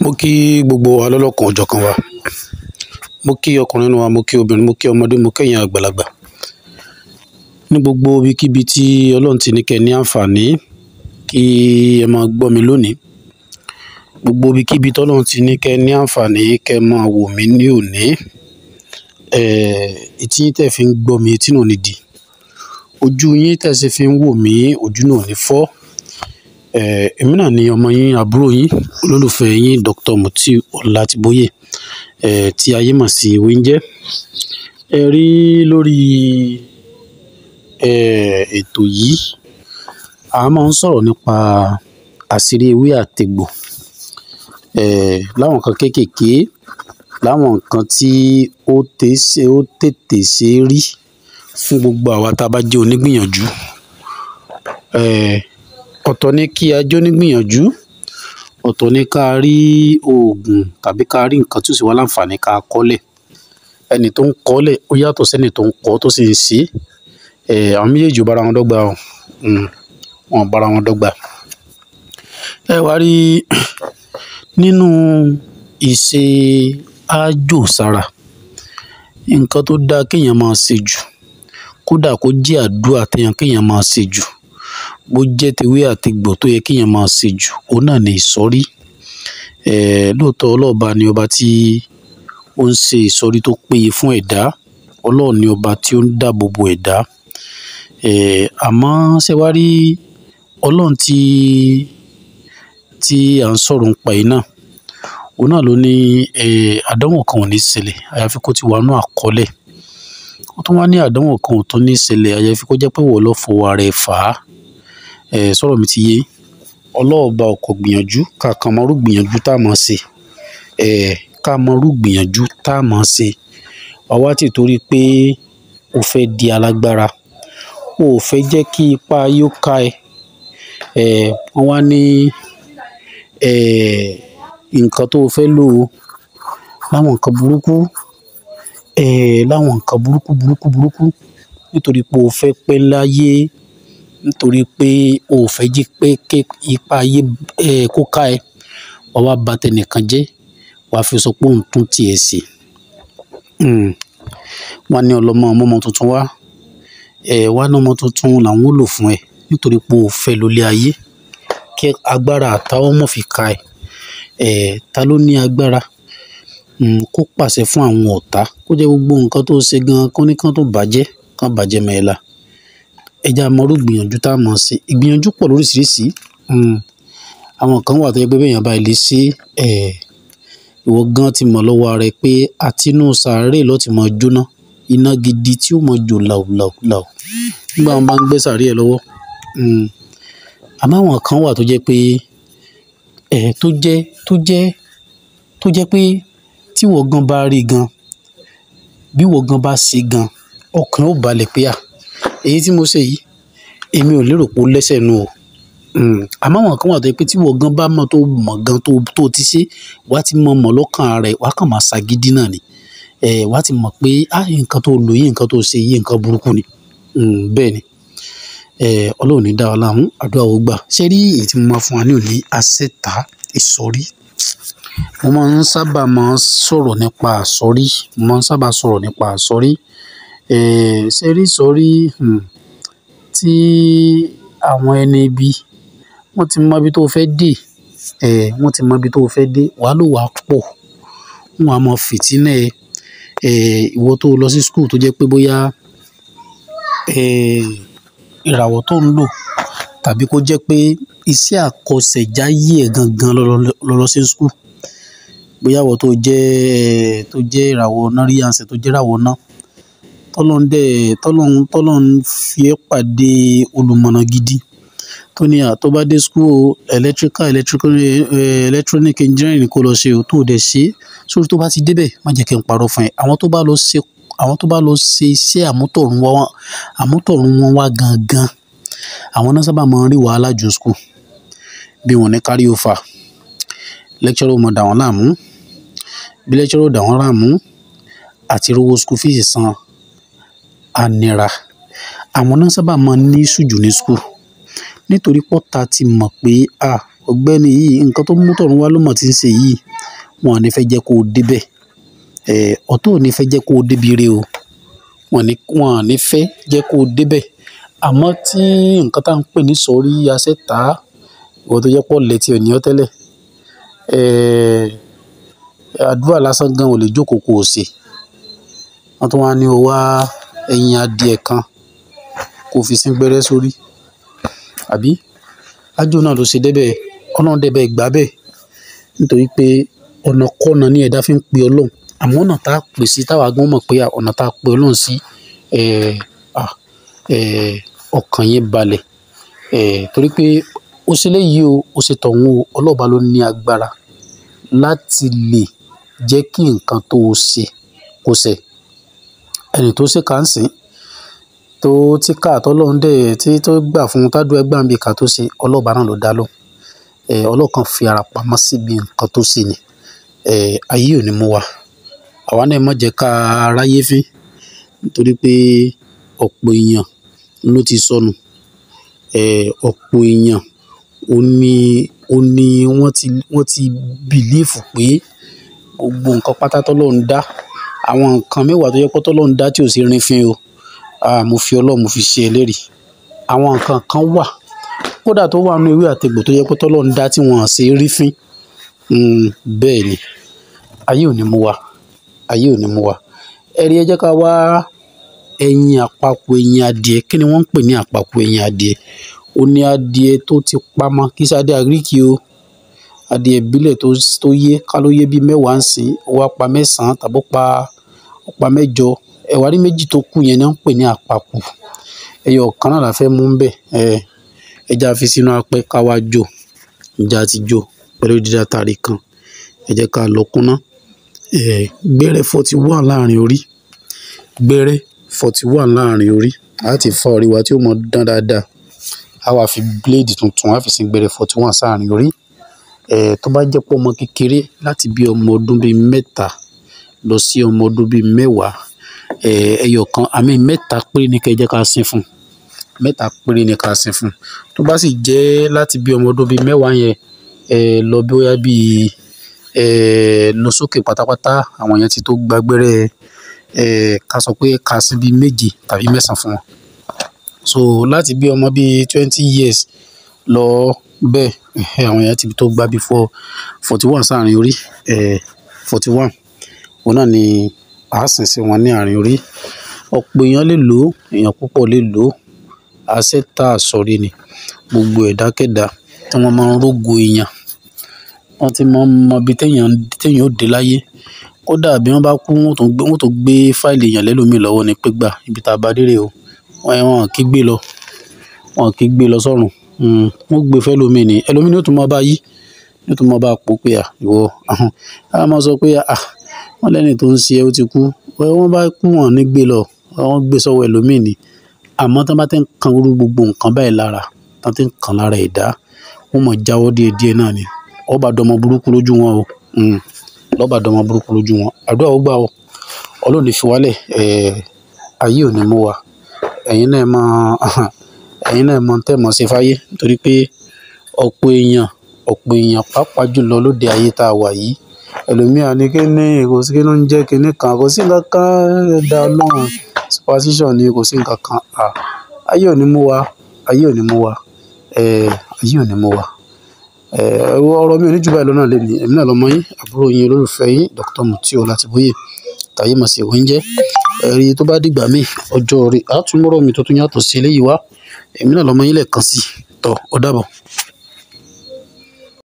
mo kí gbogbo wa lọ́lọ́kan òjọ̀kan wa mo kí ọkùnrin nínú wa mo kí obìnrin mo kí ọmọdé mo kẹ́yìn àgbàlagbà ní gbogbo ibikíbi tí ọlọ́run ti ní kẹ́ ní àǹfààní kí ẹ máa gbọ́ mi lónìí gbogbo ibikíbi tọ́lọ́run ti ní kẹ́ ní àǹfààní kẹ́ máa wò mí ní òní etí tẹ̀ fi ń gbọ́ mi etí náà ní di ojú yín tẹ̀ sì fi ń wò mí ojú náà ní fọ́ èmi náà ni ọmọ yín àbúrò yín olólùfẹ́ yín Dr. Mutiu Ọlátìbóyè tí ayé mọ̀ sí Ewéńjẹ́ ẹ rí lórí ètò yìí a máa ń sọ̀rọ̀ nípa àṣírí ewé àtegbò láwọn nǹkan kéékèèké láwọn nǹkan tí ó tètè ṣe é rí fún gbogbo àwa tá a bá jẹ́ onígbìyànjú ọ̀tọ̀ ni kí a jẹ́ onígbìyànjú ọ̀tọ̀ ni ká rí oògùn tàbí ká rí nǹkan tí ó sì wá láǹfààní ká kọ́lẹ̀ ẹni tó ń kọ́lẹ̀ ó yàtọ̀ sẹ́ni tó ń kọ́ tó sì ń ṣe é àwọn méjèèjì ò bára wọn dọ́gba o wọn ò bára wọn dọ́gba ẹ wá rí nínú ìṣe àjò sára nǹkan tó dáa kéèyàn máa ṣe jù kódà kó jẹ́ àdúrà téèyàn kéèyàn máa ṣe jù bó jẹ́ tewé àtegbò tó yẹ kéèyàn máa ṣe jù òun náà ni ìsọ̀rí lóòótọ́ ọlọ́ọ̀ba ni ọba tí ó ń ṣe ìsọ̀rí tó péye fún ẹ̀dá ọlọ́ọ̀ ni ọba tí ó ń dáàbò bo ẹ̀dá àmọ́ ṣé wá rí ọlọ́run tí tí à ń sọ̀rọ̀ ń pa yìí náà òun náà ló ní àdánwò kan ò ní ṣẹlẹ̀ àyàfi kó ti wà nú àkọọ́lẹ̀ ó tún wá ní àdánwò kan ò tún ní ṣẹlẹ̀ àyàfi kó jẹ́ pé wọ́n lọ́ fọwọ́ ara ẹ̀ fà á sọ̀rọ̀ mi ti yé ọlọ́ọ̀ba ọkọ̀ gbìyànjú ká kan mọ́rú gbìyànjú tá a máa ṣe ká mọ́rú gbìyànjú tá a máa ṣe àwa ti torí pé o fẹ́ di alágbára o ò fẹ́ jẹ́ kí ipa yóò ká ẹ wọ́n wá ní nǹkan tó o fẹ́ lò ó láwọn nǹkan burúkú láwọn nǹkan burúkú burúkú burúkú nítorí pé o fẹ́ pẹ́ láyé nítorí pé o ò fẹ́ jí pé ké ipa ayé kó ká ẹ wàá wá bà tẹnìkan jẹ́ wàá fi sọ pé òun tún tiẹ̀ sí wọ́n ní ọlọ́mọ ọmọ tuntun wá wá ní ọmọ tuntun làwọn ò lò fún ẹ nítorí pé o fẹ́ lólé ayé kí agbára àtàwọn mọ̀ fi ka ẹ ta ló ní agbára kó pàṣẹ fún àwọn ọ̀tá kó jẹ́ gbogbo nǹkan tó ṣe gan kó ní kán tó bàjẹ́ kán bàjẹ́ mẹ́ẹ̀la ẹja mọ́rú gbìyànjú tá a mọ̀ sí ìgbìyànjú pọ̀ lóríṣiríṣi àwọn kan wà tó yẹ pé bẹ́ẹ̀ bá ilé ṣe ìwọ gan ti mọ̀ lọ́wọ́ ara ẹ pé àtinú sàárè ló ti mọ̀ jóná iná gidi tí ó mọ̀ jò làwùlàwùlàwù nígbà wọn bá ń gbé sàárè ẹ lọ́wọ́ àmọ́ àwọn kan wà tó jẹ́ pé tó jẹ́ tó jẹ́ tó jẹ́ pé tí wọ́n gan bá rí gan bí wọ́n gan bá ṣe gan ọkàn ó balẹ̀ pé à èyí tí mo ṣe yìí èmi ò lérò pé ó lẹ́sẹ̀ nù o àmọ́ àwọn kan wà tó yẹ pé tí wọ́n gan bá mọ̀ tó mọ̀ gan tó tó ti ṣe wà á ti mọ̀ mọ̀ lọ́kàn rẹ̀ wà á kàn máa ṣàgídí náà ni wà á ti mọ̀ pé ah nǹkan tó lò yìí nǹkan tó ṣe yìí nǹkan burúkú ni bẹ́ẹ̀ ni ọlọ́run ní dá wa láàmú àdúrà ó gbà ṣé rí èyí tí mo máa fún wa ní òní àṣetà ìsọ̀rí mo máa ń sábà máa ń sọ̀rọ̀ nípa àsọ̀rí mo máa ń sábà sọ̀rọ̀ nípa àsọ̀rí ṣé rí ìsọ̀rí tí àwọn ẹni ibi wọ́n ti mọ ibi tó fẹ́ dé wọ́n ti mọ ibi tó fẹ́ dé wàá lò wá pọ̀ wọn á mọ fìtínà ẹ ìwọ tó lọ sí skul tó jẹ́ pé bóyá ìràwọ̀ tó ń lò tàbí kó jẹ́ pé iṣẹ́ àkọsẹ̀jáyé ẹ̀ gangan lọ lọ sí skul bóyá ìwọ tó jẹ́ tó jẹ́ ìràwọ̀ náríyànsẹ̀ tó jẹ́ ìràwọ̀ náà tọ́lọ́n dẹ̀ tọ́lọ́n tọ́lọ́n fi ẹ́ pàdé olùmọ̀nà gidi tó ní à tó bá dé skul electrical electrical electronic engineering kó lọ ṣe o tó dẹ̀ ṣe sórí tó bá ti débẹ̀ má jẹ́ kí n parọ́ fún ẹ àwọn tó bá lọ ṣe àwọn tó bá lọ ṣe iṣẹ́ àmútọ̀run wọn àmútọ̀run wọn wá gangan àwọn náà sábà máa ń rí wàhálà jù skul bí wọn ní kárí ó fà lecturer mọ̀ dà wọ́n láàmú bí lecturer dà wọ́n láàmú àti rówó skul fees san ànira àwọn náà sábà máa ń ní sùjù ní skul nítorí pọ́ta ti mọ̀ pé à ọ̀gbẹ́ni yìí nǹkan tó mú tọ̀run wá ló mọ̀ tí ń ṣe yìí wọn ò ní fẹ́ jẹ́ kó o débẹ̀ ẹ̀ ọ̀tọ̀ ò ní fẹ́ jẹ́ kó o débi re o wọn ní wọn ò ní fẹ́ jẹ́ kó o débẹ̀ àmọ́ tí nǹkan tá à ń pè ní sọ̀rí asẹ́ta ìwọ tó jẹ́ pọ̀ lẹ́tì ò ní ọ́ tẹ́lẹ̀ ẹ̀ àdúrà lásán gan ò lè jókòó kó o ṣe wọ́n tún wá ní o wá ẹyin adìẹ kan kó o fi sín gbẹ́rẹ́ sórí àbí ájò náà ló ṣe débẹ̀ ọlọ́run débẹ̀ gbà bẹ́ẹ̀ nítorí pé ọ̀nà kọ́nà ní ẹ̀dá fi ń pe ọlọ́run àmọ́ ọ̀nà tá a pè sí táwa gan mọ̀ pé ọ̀nà tá a pe ọlọ́run sí ẹ̀ ẹ̀ ọkàn yẹn balẹ̀ ẹ̀ torí pé ó ṣe léyìí o ó ṣe tọ̀hún o ọlọ́ọ̀bá ló ní agbára láti lè jẹ́ kí nǹkan tó o ṣe kó ṣẹ ẹni tó ṣe kà ń sìn tó tí ká àtọ́lọ́run dẹ̀ tí tó gbà fún un tádùn ẹgbàá mi kà tó ṣe ọlọ́ọ̀bá náà ló dá lóhùn ẹ̀ ọlọ́ọ̀kan fi ara pamọ́ síbi nǹkan tó ṣe ni ẹ̀ ayé ò ní mú wa àwa náà má jẹ́ ká aráyé fín nítorí pé ọ̀pọ̀ èèyàn ló ti sọnù ẹ̀ ọ̀pọ̀ èèyàn ó ní ó ní wọ́n ti wọ́n ti bìlífù pé gbogbo nǹkan pátá tọ́lọ́run dá àwọn nǹkan mẹ́wàá tó yẹ pé tọ́lọ́run dá tí ò sí rin fín o ah mo fi ọlọ́run mo fi ṣe ẹlẹ́rìí àwọn nǹkan kan wà kódà tó wà nínú ewé àtegbò tó yẹ pé tọ́lọ́run dá tí wọ́n ṣe rí fín bẹ́ẹ̀ ni ayé ò ní mú wa ayé ò ní mú wa ẹ̀rí ẹ jẹ́ ká wá ẹyin àpapọ̀ ẹyin adìẹ kí ni wọ́n ń pè ní àpapọ̀ ẹyin adìẹ ó ní adìẹ tó ti pamọ́ kí sáde àgíríkì o adìẹ ìbílẹ̀ tó tó yé ká ló yé bíi mẹ́wàá ń sìn ó wá pa mẹ́sàn-án tàbí ó pa ó pa mẹ́jọ ẹ̀wà rí méjì tó kù yẹn ni wọ́n ń pè ní àpapọ̀ ẹyọ kan náà la fẹ́ mú ń bẹ̀ ẹ ẹja fi sínú apẹ́ ká wá jò ìjà ti jò pẹ̀lú dídá tàrí kan ẹ jẹ́ ká lọ kúnná ẹ gbẹ́rẹ́ forty one láàrin orí gbẹ́rẹ́ forty one láàrin orí láti fa orí wa tí ó mọ dán dáadáa a wá fi bíléèdì tuntun a fi sin gbẹ́rẹ́ forty one sáàrin orí ẹ tó bá jẹ́ pé ọmọ kékeré láti bí ọmọ ọdún bíi mẹ́ta lọ sí ọmọ ọdún bíi mẹ́wàá ẹ ẹyọ kan àmì mẹ́ta péré ní kẹ́ ẹ jẹ́ ká sin fún mẹ́ta péré ní ká sin fún tó bá sì jẹ́ láti bí ọmọ ọdún bíi mẹ́wàá yẹn ẹ lọ bí ó yá bíi ẹ lọ sókè pátápátá àwọn yẹn ti tó gbàgbẹ́rẹ́ ẹ ká sọ pé ká sí bíi méje tàbí mẹ́sàn-án fún wọn so láti bí ọmọ bíi twenty years lọ bẹ́ẹ̀ ẹ̀hẹ́, àwọn yẹn ti tó gbá bíi four forty one sáàrin orí ẹ forty one òun náà ni à á sìn sí wọn ní àárín orí ọ̀pọ̀ èèyàn lè lò ó èèyàn púpọ̀ lè lò ó àṣẹ tá a sọ̀rí ni gbogbo ẹ̀dákẹ́dá tí wọ́n máa ń rógo èèyàn wọ́n ti máa ń mọ ibi téèyàn téèyàn ó dé láyé kódà bí wọ́n bá kú wọ́n tó gbé wọ́n tó gbé fáìlì èèyàn lẹ́lòmíì lọ́wọ́ ni pé gbà ibi tá a bá dé rè o wọ́n wọn kì í gbé lọ wọn kì í gbé lọ sọ́run wọ́n gbé fẹ́lòmíì ni ẹlòmíì ni ó tún máa bá yí ní ó tún máa bá pò pé à ìwọ ahọ́n á máa sọ pé à wọ́n lẹ́ni tó ń ṣe ẹ́ ó ti kú wọ́n bá kú wọn ní gbé lọ wọ́n gbé sọ́wọ́ ẹlòmíì ni àmọ́ tí wọ́n bá ti ń kan irú gbogbo nǹkan báyìí lára tí wọ́n ti ń kan lára ẹ̀dá wọ́n mọ̀ jáwọ́ díẹ̀ díẹ̀ náà ni ọba dọmọ burúkú lójú wọn o lọ́ba dọmọ burúkú lójú wọn àdúrà ó gbà o ọlọ́run ní fi wálẹ̀ ayé ò ní mú wa ẹ̀yin náà mọ ẹ̀yin náà mọ tẹ́ mọ̀ sí fáyé nítorí pé ọ̀pọ̀ èèyàn ọ̀pọ̀ èèyàn pàápàá jùlọ lóde ayé tá a wà yìí ẹlòmíà ní kí ní kò sí kí ló ń jẹ́ kinní kan kò sí nǹkan kan ẹ̀dá ọlọ́run superstition ni kò sí nǹkan kan ayé ò ní mú wa ayé ò ní mú wa ayé ò ní mú wa ọ̀rọ̀ mi ò ní jù báyìí lọ́nà lẹ́nu èmi náà lọ́mọ yín àbúrò yín olólùfẹ́ yín Dr. Mutiu Ọlátìbóyè tàyé mọ̀ sí ìwé ń jẹ́ ẹ̀rí tó bá dìgbà míì ọjọ́ rí àtúmọ̀rọ̀ mi tó tún yàtọ̀ sí eléyìí wá èmi náà lọ́mọ yín lẹ́ẹ̀kan sí tọ́ ọ dàbọ̀.